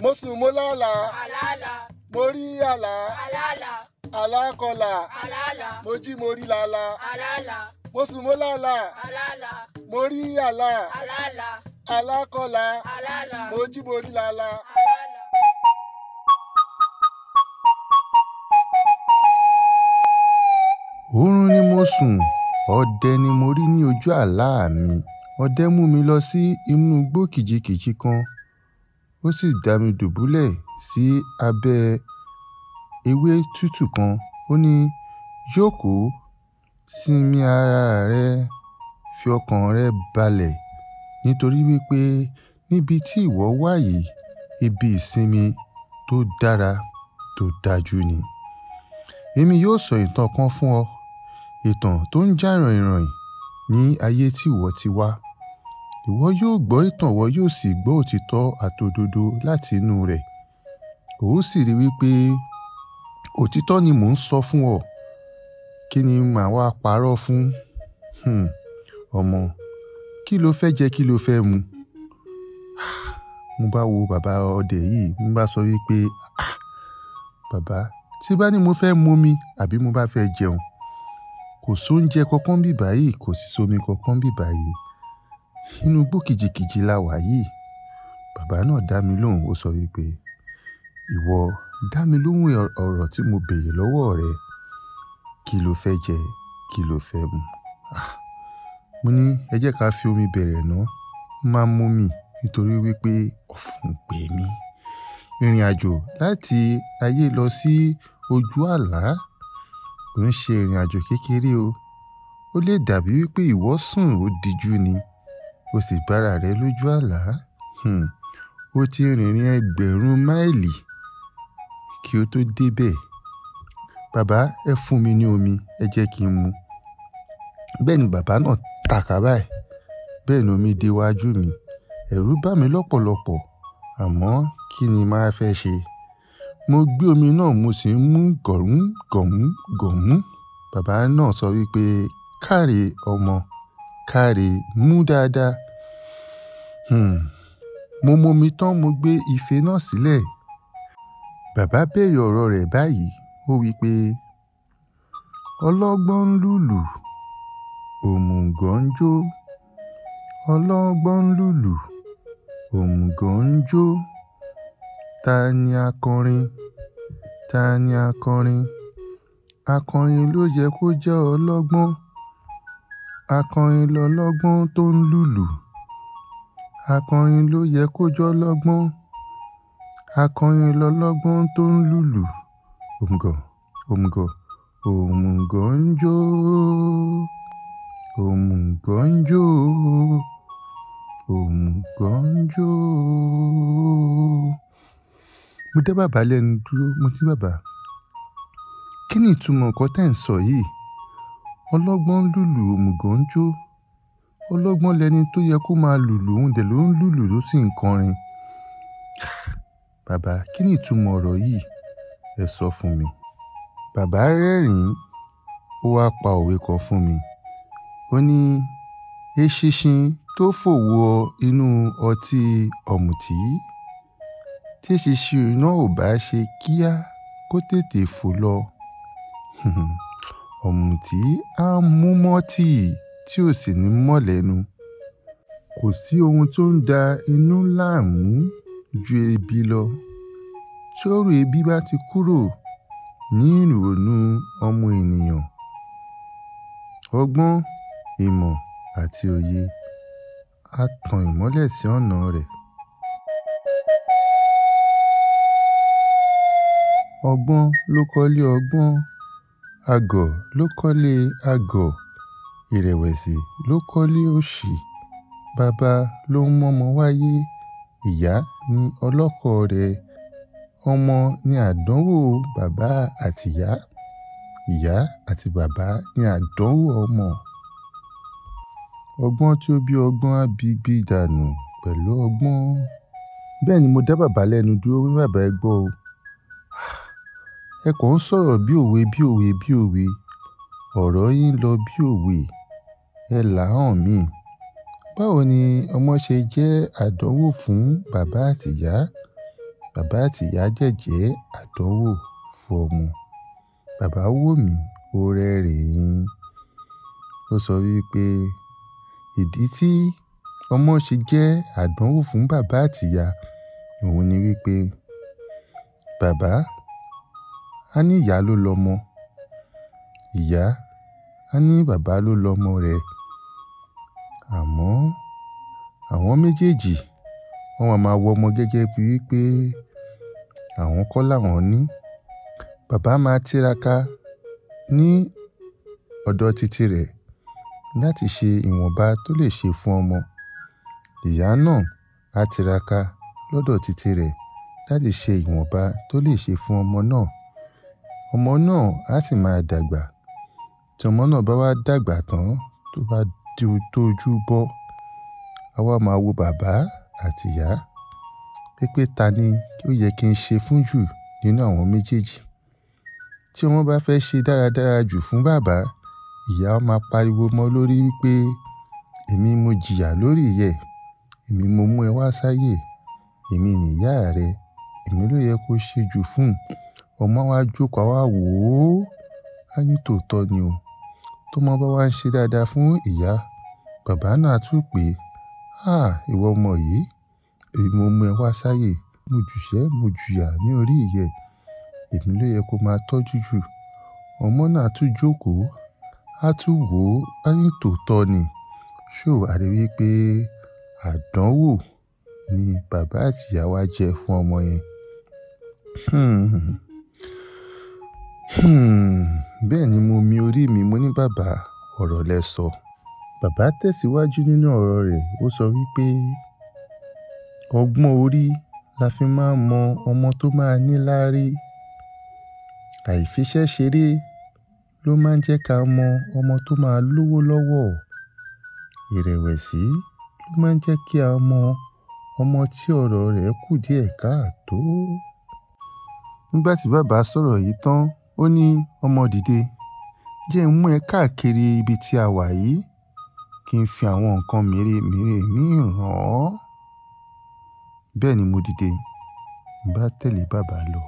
mo sùn mo lálàá àlàálà mo rí àlá àlàálà àlá kọlà àlàálà mo jí mo rí lálá àlàálà mo sùn mo lálàá àlàálà mo rí àlá àlàálà àlá kọlà àlàálà mo jí mo rí lálá. àlàálà. oorun ni mo sùn ọdẹ ni mo rí ní ojú àlá mi ọdẹ mú mi lọ sí inú igbó kìjikìji kan ó sì dá mi dùbúlẹ̀ sí abẹ́ ewé tútù kan ó ní jókòó sinmi ara rẹ fi ọkàn rẹ balẹ̀ nítorí wípé níbi tí ìwọ wà yìí ibi ìsinmi tó dára tó dájú ni èmi yóò sọ ìtàn kan fún ọ ìtàn tó ń já ràìnràìn ní ayé tí ìwọ ti wá ìwọ yóò gbọ́ ìtàn ìwọ yóò sì gbọ́ òtítọ́ àtòdodo láti inú rẹ̀ ó sì rí wípé òtítọ́ ni mò ń sọ fún ọ kí ni màá wá parọ́ fún Hmm, ọmọ kí ló fẹ́ jẹ kí ló fẹ́ mu mo bá wo bàbá ọdẹ yìí mo bá sọ wípé "Ah, bàbá tí bá ní mo fẹ́ momi àbí mo bá fẹ́ jẹun kò sóúnjẹ kankan bí báyìí kò sì sómi kankan bí báyìí inú igbó kìjikìji la wà yìí bàbá náà dá mi lóhùn ó sọ wípé ìwọ dá mi lóhùn ọ- ọ̀rọ̀ tí mo béèrè lọ́wọ́ rẹ kí ló fẹ́ jẹ kí ló fẹ́ mu Ah, mo ní ẹ jẹ́ ká fi omi bẹ̀rẹ̀ ná máa mú mi nítorí wípé ọ̀fun pè mí ìrìn àjò láti ayé lọ sí ojú àlá kò ń ṣe ìrìn àjò kékeré o ó lè dàbí wípé ìwọ sùn ó dijú ni o sì bára rẹ lójú àlá Hmm, ó ti rìnrìn ẹgbẹ̀rún máìlì kí o tó débẹ̀ bàbá ẹ fún mi ní omi ẹ jẹ́ kí n mu bẹ́ẹ̀ ni bàbá náà tàkà báyìí bẹ́ẹ̀ ni omi déwájú mi ẹ̀rù bá mi lọ́pọ̀lọpọ̀ àmọ́ kí ni màá fẹ́ ṣe mo gbé omi náà mo sì ń mú gọ̀mú gọ̀mú gọ̀mú bàbá náà sọ wípé káre ọmọ káre mú dáadáa Hmm, mo momi tán mo gbé ife náà sílẹ̀ bàbá béèrè ọ̀rọ̀ rẹ̀ báyìí ó wípé ọlọ́gbọ́n ń lùlù òmùgọ̀ ń jó ọlọ́gbọ́n ń lùlù òmùgọ̀ ń jó ta ni akọrin ta ni akọrin akọrin ló yẹ kó jẹ́ ọlọ́gbọ́n akọrin lọlọ́gbọ́n tó ń lùlù akọrin ló yẹ kó jẹ́ ọlọ́gbọ́n akọrin lọlọ́gbọ́n tó ń lùlù òmùgọ̀ òmùgọ̀ òmùgọ̀ ń jó òmùgọ̀ ń jó òmùgọ̀ ń jó. mo dá bàbá lẹ́nu dúró mo ní bàbá kí ni ìtumọ̀ nǹkan tẹ́ ń sọ yìí ọlọ́gbọ́n ń lùlù òmùgọ̀ ń jó ọlọ́gbọ́n lẹni tó yẹ kó máa lùlù òun dẹ̀ ló ń lùlù ló sì ń kọrin bàbá kí ni ìtumọ̀ ọ̀rọ̀ yìí ẹ sọ fún mi bàbá rẹ́rìn-ín ó wáá pa òwe kan fún mi ó ní eṣinṣin tó fòwò inú ọtí ọ̀mùtí tí eṣinṣin náà ò bá ṣe kíá kó tètè fò lọ ọ̀mùtí á mú mọ́tì tí ò sì ní mọ́ lẹ́nu kò sí ohun tó ń da inú láàmú ju ebi lọ tí ọ̀rọ̀ ebi bá ti kúrò ní ìrònú ọmọ ènìyàn ọgbọ́n ìmọ̀ àti òye á tan ìmọ́lẹ̀ sí ọ̀nà rẹ̀. ọgbọ́n ló kọ́lé ọgbọ́n àgọ̀ ló kọ́lé àgọ̀ ìrẹ̀wẹ̀sì ló kọ́lé òṣì bàbá ló ń mọ́mọ wáyé ìyá ní ọlọ́kọ̀ rẹ̀ ọmọ ní àdánwò bàbá àtìyá ìyá àti bàbá ní àdánwò ọmọ ọgbọ́n tí ó bí ọgbọ́n á bí bí dànù pẹ̀lú ọgbọ́n bẹ́ẹ̀ ni mo dá bàbá lẹ́nu dúró wí bàbá ẹ gbọ́ o ẹ kàn ń sọ̀rọ̀ bí òwe bí òwe bí òwe ọ̀rọ̀ yín lọ bí òwe ẹ là hàn mí báwo ni ọmọ ṣe jẹ́ àdánwò fún bàbá àtìyá bàbá àti ìyá jẹ̀jẹ́ àdánwò fún ọmọ. Bàbá wò mí, ó rẹ́rìn-ín. Ó sọ wípé ìdí tí ọmọ ṣe jẹ́ àdánwò fún bàbá àti ìyá òun ni wípé bàbá á ní ìyá ló lọmọ, ìyá á ní bàbá ló lọmọ rẹ̀. Àmọ́ àwọn méjèèjì wọ́n máa ma wo ọmọ gẹ́gẹ́ bí wípé àwọn kọ́ làwọn ní. Bàbá máa tiraka ní ọ̀dọ̀ titi rẹ̀ láti ṣe ìwọ̀nba tó lè ṣe fún ọmọ. Ìyá náà á tiraka lọ́dọ̀ titi rẹ̀ láti ṣe ìwọ̀nba tó lè ṣe fún ọmọ náà. Ọmọ náà á sì máa dàgbà. Tí ọmọ náà bá wá dàgbà tán tó bá di tó ojú bọ́, a wá máa wo bàbá àti ìyá wípé ta ni ó yẹ kí n ṣe fún jù nínú àwọn méjèèjì. Tí ọmọ bá fẹ́ ṣe dáradára jù fún bàbá, ìyá máa pariwo mọ́ lórí wípé èmi mo jìyà lórí rẹ, èmi mo mú ẹ wá sáyé, èmi ni ìyá rẹ, èmi ló yẹ kó ṣe jù fún. Ọmọ á wá jókòó, á wá wò ó, á ní tòótọ́ ni o. Tó ọmọ bá wá ń ṣe dáadáa fún ìyá, bàbá náà á tún pè, "Àh! Ìwọ ọmọ yìí, èmi mo mú ẹ wá sáyé, mo jùṣẹ́, mo jùyà ní orí rẹ, èmi ló yẹ kó máa tọ́jú jù." Ọmọ náà tún jókòó, á tún wò ó, á ní tòótọ́ ni. Ṣé o wà rí wípé àdánwò ni bàbá àti ìyá wa jẹ́ fún ọmọ yẹn? Hmm. Hmm. Bẹ́ẹ̀ ni mo mi orí mi, mo ní bàbá, ọ̀rọ̀ lẹ sọ. Bàbá tẹ̀síwájú nínú ọ̀rọ̀ rẹ̀, ó sọ wípé ọgbọ́n orí la fi máa ń mọ ọmọ tó máa ní láárí. Àìfiṣẹ́ ṣeré ló máa ń jẹ́ ká mọ ọmọ tó máa lówó lọ́wọ́. Ìrẹ̀wẹ̀sì ló máa ń jẹ́ kí a mọ ọmọ tí ọ̀rọ̀ rẹ̀ kù díẹ̀ káàtó. Nígbà tí bàbá sọ̀rọ̀ yìí tán, ó ní ọmọ dìde, jẹ́ n mú ẹ káàkiri ibi tí a wà yìí kí n fi àwọn nǹkan mèremère mí hàn ọ́. Bẹ́ẹ̀ ni mo dìde, n bá tẹ̀lé bàbá lọ.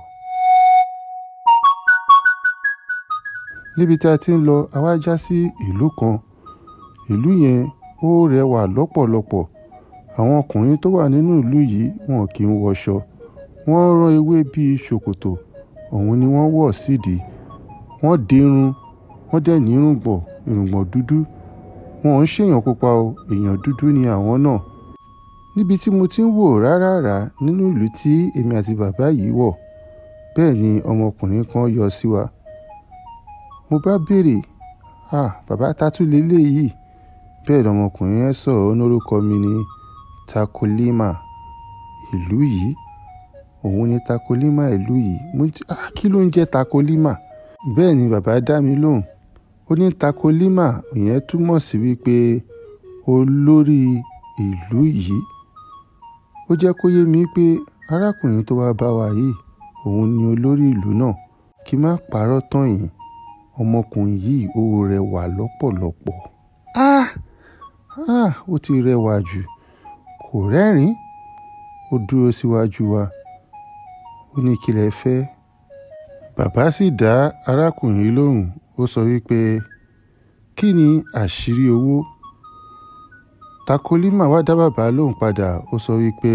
Níbi tí a ti ń lọ, a wá já sí ìlú kan. Ìlú yẹn ó rẹwà lọ́pọ̀lọpọ̀. Àwọn ọkùnrin tó wà nínú ìlú yìí wọn kì í wọṣọ. Wọ́n rán ewé bí ṣòkòtò, òun ni wọ́n wọ̀ sídi. Wọ́n dirun, wọ́n dẹ̀ ní irùngbọ̀n, irùngbọ̀n dúdú. Wọn ò ń ṣèyàn pupa o, èèyàn dúdú ni àwọn náà. Níbi tí mo ti ń wò rárárá nínú ìlú tí èmi àti bàbá yìí wọ̀, bẹ́ẹ̀ ni ọmọkùnrin kan yọ sí wa. Mo bá béèrè, "À, bàbá Tátú lé lé yìí?" Bẹ́ẹ̀ ni ọmọkùnrin yẹn sọ̀rọ̀, ó ní orúkọ mi ni Takolima. Ìlú yìí, òun ni Takolima ìlú yìí. Mo ní, "À, kí ló ń jẹ́ Takolima?" Bẹ́ẹ̀ ni bàbá dá mi lóhùn. Ó ní Takolima yẹn túmọ̀ sí wípé olórí ìlú yìí. Ó jẹ́ kó yé mi pé arákùnrin tó wá bá wa yìí, òun ni olórí ìlú náà. Kí má parọ́ tán yín, ọmọkùnrin yìí ó rẹwà lọ́pọ̀lọpọ̀. Ah! Ah! Ó ti rẹwà jù. Kò rẹ́rìn-ín. Ó dúró síwájú wa. Ó ní kí lẹ fẹ́. Bàbá sì dá arákùnrin lóhùn. Ó sọ wípé, "Kí ni àṣírí owó?" Takolima wá dá bàbá lóhùn padà. Ó sọ wípé,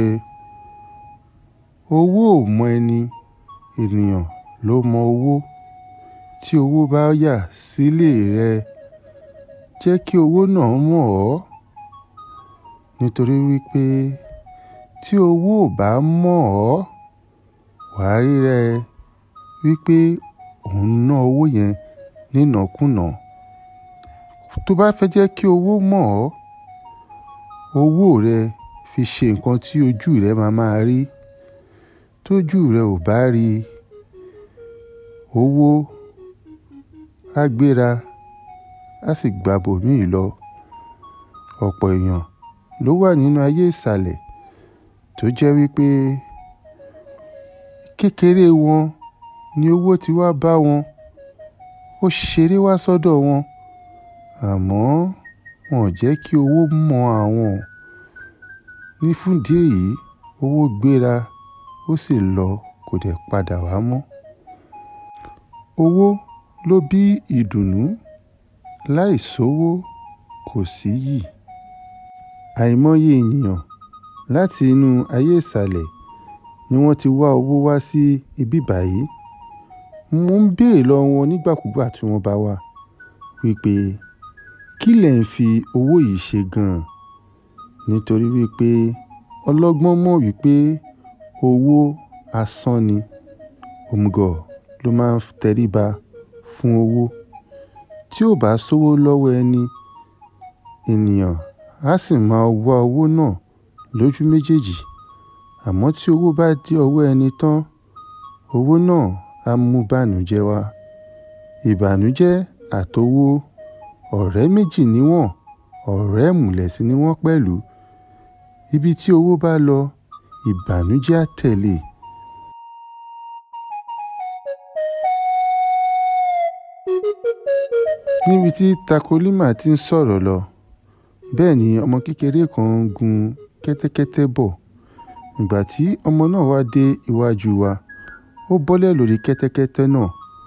"Owó ò mọ ẹni, ènìyàn ló mọ owó. Tí owó bá yà sílé rẹ, jẹ́ kí owó náà mọ̀ ọ́. Nítorí wípé tí owó ò bá mọ̀ ọ́, wà á rí rẹ wípé òun ná owó yẹn nínàkúnà. Tó bá fẹ́ jẹ́ kí owó mọ̀ ọ́, owó rẹ fi ṣe nǹkan tí ojú rẹ máa máa rí. Tójú rẹ ò bá rí, owó á gbéra, á sì gba bòmíì lọ. Ọ̀pọ̀ èèyàn ló wà nínú ayé ìsàlẹ̀ tó jẹ́ wípé kékeré wọn ni owó ti wá bá wọn. Ó ṣeré wá sọ́dọ̀ wọn. Àmọ́ wọn ò jẹ́ kí owó mọ àwọn. Ní fún ìdí èyí, owó gbéra, ó ó sì lọ kò dẹ̀ padà wá mọ́. owó ló bí ìdùnnú láì sówó kò síyì. àìmọye ènìyàn láti inú ayé ìsàlẹ̀ ni wọ́n ti wá owó wá sí ibí báyìí. mo ń béèrè lọ́wọ́ wọn nígbàkúgbà tí wọ́n bá wá wípé kí lẹ̀ ń fi owó yìí ṣe gan-an nítorí wípé ọlọ́gbọ́n mọ̀ wípé owó asán ni òmùgọ̀ ló máa ń tẹríba fún owó tí ò bá sówó lọ́wọ́ ẹni ènìyàn á sì máa wá owó náà lójú méjèèjì àmọ́ tí owó bá dé ọwọ́ ẹni tán owó náà á mú bànújẹ́ wá ìbànújẹ́ àtowó ọ̀rẹ́ méjì ni wọ́n ọ̀rẹ́ ìmùlẹ̀sí ni wọ́n pẹ̀lú ibi tí owó bá lọ ìbànújẹ́ á tẹ̀lé níbi tí takolímà ti ń sọ̀rọ̀ lọ bẹ́ẹ̀ ni ọmọ kékeré kan ń gun kẹ́tẹ́kẹ́tẹ́ bọ̀ ìgbà tí ọmọ náà wá dé iwájú wa ó bọ́lẹ̀ lórí kẹ́tẹ́kẹ́tẹ́ náà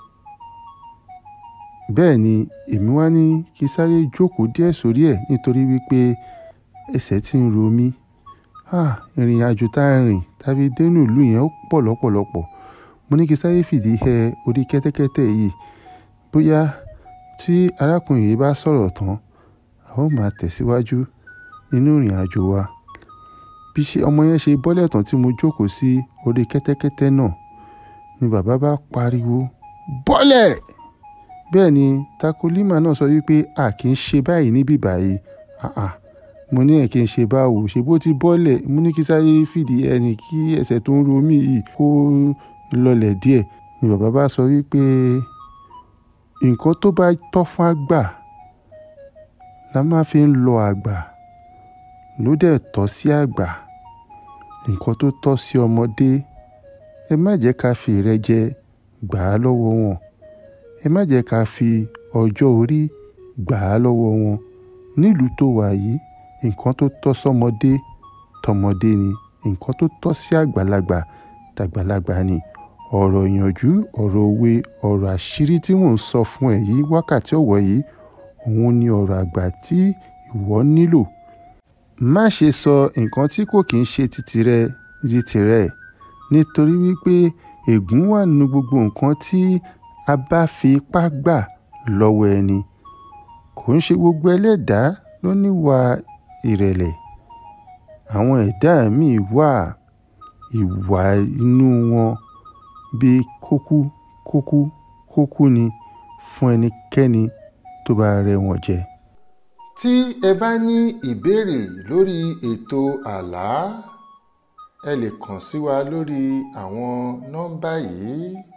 bẹ́ẹ̀ ni èmi wá ní kí sáré jókòó díẹ̀ sórí ẹ̀ nítorí wípé ẹsẹ̀ ti ń ro mí ah ìrìn àjò tá a rìn tàbí dénú ìlú yẹn ó pọ̀ lọ́pọ̀lọpọ̀ mo ní kí sáré fìdí hẹ orí kẹ́tẹ́kẹ́tẹ́ yìí bóyá tí arákùnrin yìí bá sọ̀rọ̀ tán a ó máa tẹ̀síwájú nínú ìrìn àjò wa bí ṣe ọmọ yẹn ṣe bọ́lẹ̀ tán tí mo jókòó sí orí kẹ́tẹ́kẹ́tẹ́ náà ni bàbá bá pariwo bọ́lẹ̀ bẹ́ẹ̀ ni takolímà náà sọ wípé a kì í ṣe báyìí níbí báyìí àà mo ní ẹ̀ kí n ṣe báwo ṣe bó ti bọ́lẹ̀ mo ní kí sáré fìdí ẹni kí ẹsẹ̀ tó ń ro mí yìí kó lọlẹ̀ díẹ̀ ni bàbá bá sọ wípé nǹkan tó bá tọ́ fún àgbà la máa fi ń lọ àgbà ló dẹ̀ tọ́ sí àgbà nǹkan tó tọ́ sí ọmọdé ẹ má jẹ́ ká fi ìrẹ́jẹ gbà á lọ́wọ́ wọn ẹ má jẹ́ ká fi ọjọ́ orí gbà á lọ́wọ́ wọn nílùú tó wà yìí nǹkan tó tọ́ sọ́mọdé tọmọdé ni nǹkan tó tọ́ sí àgbàlagbà tàgbàlagbà ni ọ̀rọ̀ ìyànjú ọ̀rọ̀ òwe ọ̀rọ̀ àṣírí tí mò ń sọ fún ẹ yìí wákàtí ọ̀wọ̀ yìí òun ni ọ̀rọ̀ àgbà tí ìwọ nílò má ṣe sọ nǹkan tí kò kí ń ṣe titi rẹ di tirẹ̀ nítorí wípé ègún wà nínú gbogbo nǹkan tí a bá fi ipá gbà lọ́wọ́ ẹni kò ń ṣe gbogbo ẹlẹ́dàá ló níwà ìrẹ̀lẹ̀ àwọn ẹ̀dá míì wà ìwà inú wọn bíi kókú kókú kókú ni fún ẹnikẹ́ni tó bá rẹ́ wọn jẹ. tí ẹ bá ní ìbéèrè lórí ètò àlá ẹ lè kàn sí wa lórí àwọn nọ́mbà yìí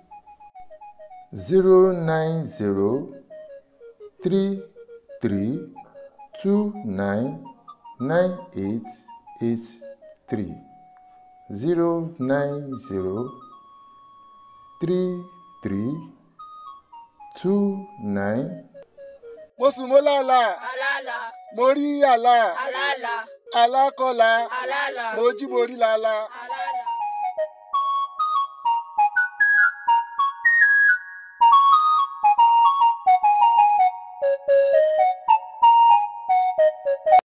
zero nine zero three three two nine nine eight eight three zero nine zero three three two nine mo sùn mo lálàá Alala, mo rí àlá alala, alákọ̀ọ́lá alala, mo jí mo rí lálá.